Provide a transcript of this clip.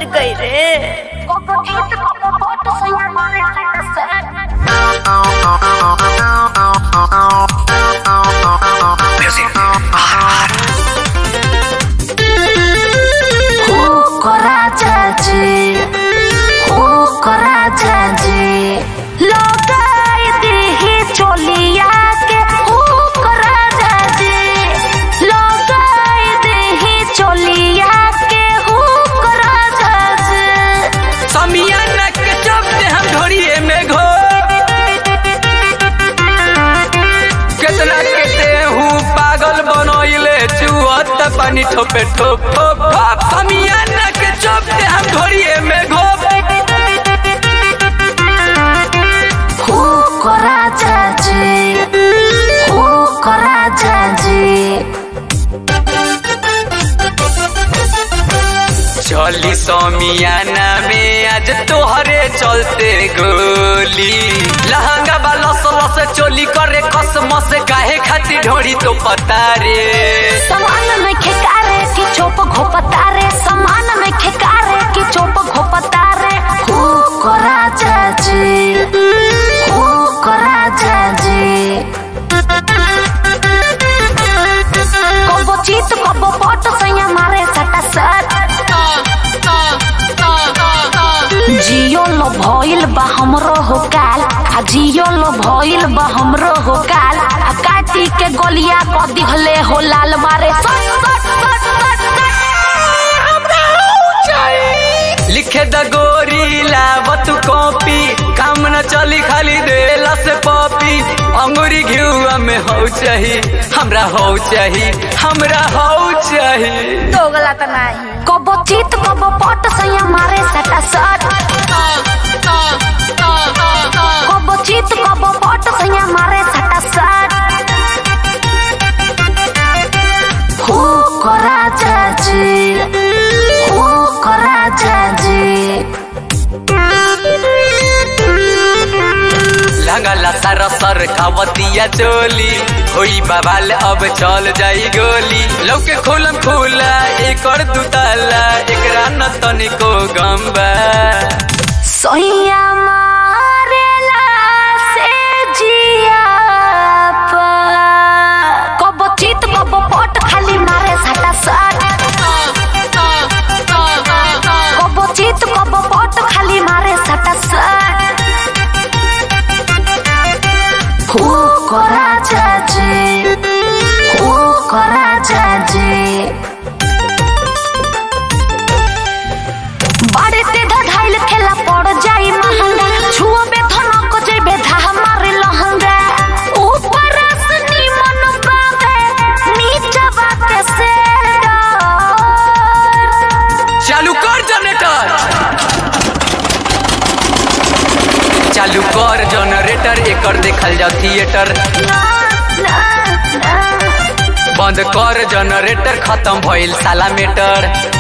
मर गई रे समियाना के चलते हम ढोरिए में घो केतना के देहू पागल बनोइले चुअत पानी ठोपे ठोप ठोप ठोप समियाना के चलते हम ढोरिए में घो चली समियाना में आज तोहरे चलते गोली लहंगा बा लस लस चोली करे कसम से काहे खातिर ढोरी तो पता रे समान में खेकारे की चोप घोपतारे समान में खेकारे की चोप घोपतारे हु को राजा जी हु को राजा जी कबो चीत कबो पट सैया मारे सटा सट जियो लो भइल बा हमरो हो काल आ जियो लो भइल बा हमरो हो काल आ काटी के गलिया क दिहले हो लाल मारे सट सट सट सट सट लिखे द गोरी लावत कॉपी काम न चली खाली देला से पॉपी अंगूरी घिउआ में हो चाही हमरा हो चाही हमरा हो चाही दोगला तो नहीं कबो चीत कबो पट सैया मारे सटा सट कबो चीत कबो पट सैया मारे सटा सट हु को राजा जी हु को राजा जी लगला सर सर खावतिया चोली होई बवाल अब चल जाई गोली लौके खोलम खोला एकड़ दुताला एकरा न तनिको गम्बा सोइया मारेला से जिया पा कबो चित कबो पट खाली मारे सटा सट कबो चित कबो पट खाली मारे सटा सट हु को राजा जी हु को राजा जी बाड़े ते धधाइल खेला पड़ जाई महंगा छुओ बे धनक जेबे धा मारे लहंगा ऊपर से निमन बाबे नीचा बाके से चालू कर जनरेटर चालू कर जनरेटर एकर देखल जाओ थिएटर बंद कर जनरेटर खत्म भइल साला मेटर